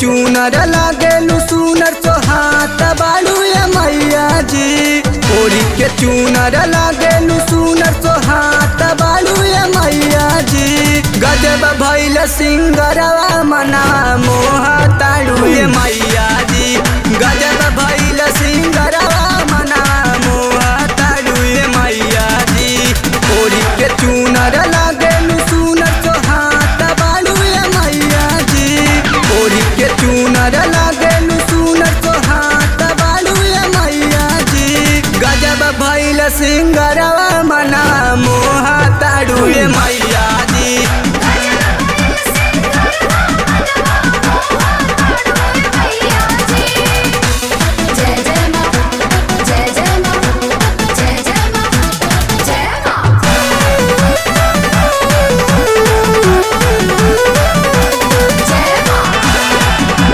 चूनर लागेलू सुनर सोहात बालू ये मैया जी ओढ़ी के चूनर लागेलू सुनर सोहात बालू ये मैया जी गजब भैल सिंगरवा मना मोहा ताड़ू ये मैया जी गजब भैल सिंगरवा मना मोहा ताड़ू ये मैया जी ओढ़ी के चूनर लागेलू सुनर सोहात बालू ये मैया जी ओढ़ी के चूनर लागेलू सुनर सोहात बालू ये मैया जी गजब भैल सिंगरवा मना मोहा ताड़ू ये मैया जी जय जय मां जय जय मां जय जय मां जय मां जय मां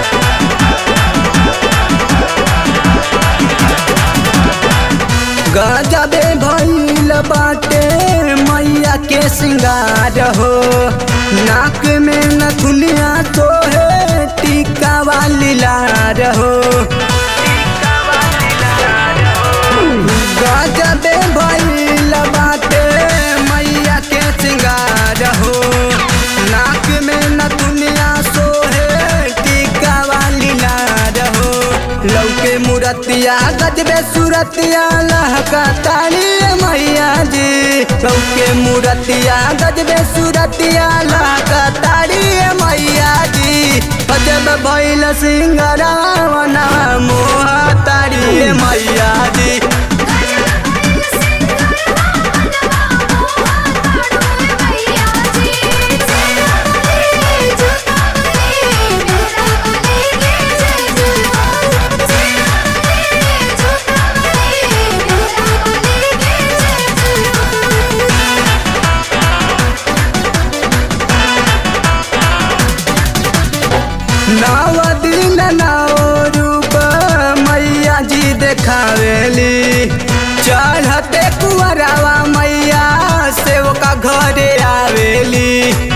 गजबे भैल बाटे मैया के सिंगार हो नाक में नथुनिया तो है टीका वाली लार हो गजबे भैल बाटे मैया के सिंगार हो नाक में नथुनिया सोहे टीका वाली लार हो लौके मुरतिया गजबे सुरतिया लहका ताली मैया जी लौके मुरतिया गजबे सुरतिया लहका ताली मैया जी गजब भैल सिंगरावना मोहा तारी मैया जी नव दिन नव रूप मैया जी देखावेली चढ़ते कुंवरवा मैया सेवका घरे आवेली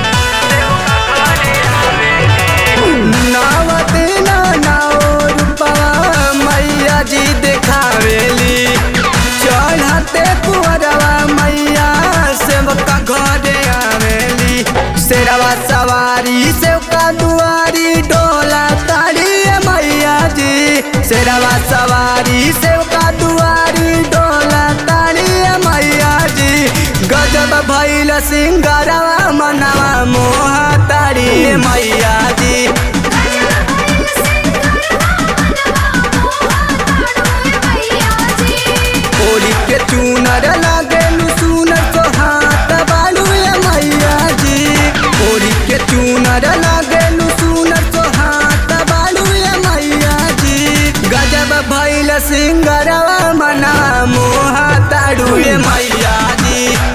नव दिन नव रूपवा मैया जी देखावेली चढ़ते कुंवरवा मैया सेवका घरे आवेली शेरवा सवारी सेवका दुआरी डोला तारी मैया जी शेरवा सवारी सेवका दुआरी डोला तारी मैया जी गजब भैल सिंगरवा मनवा मोहा तारी मैया जी ओढ़ी के चूनर लागेलू सुनर सोहात बालू ये मैया जी ओढ़ी के चूनर लागेलू सुनर सोहात बालू ये मैया जी गजब भैल सिंगरवा मना मोहा ताड़ू ये मैया जी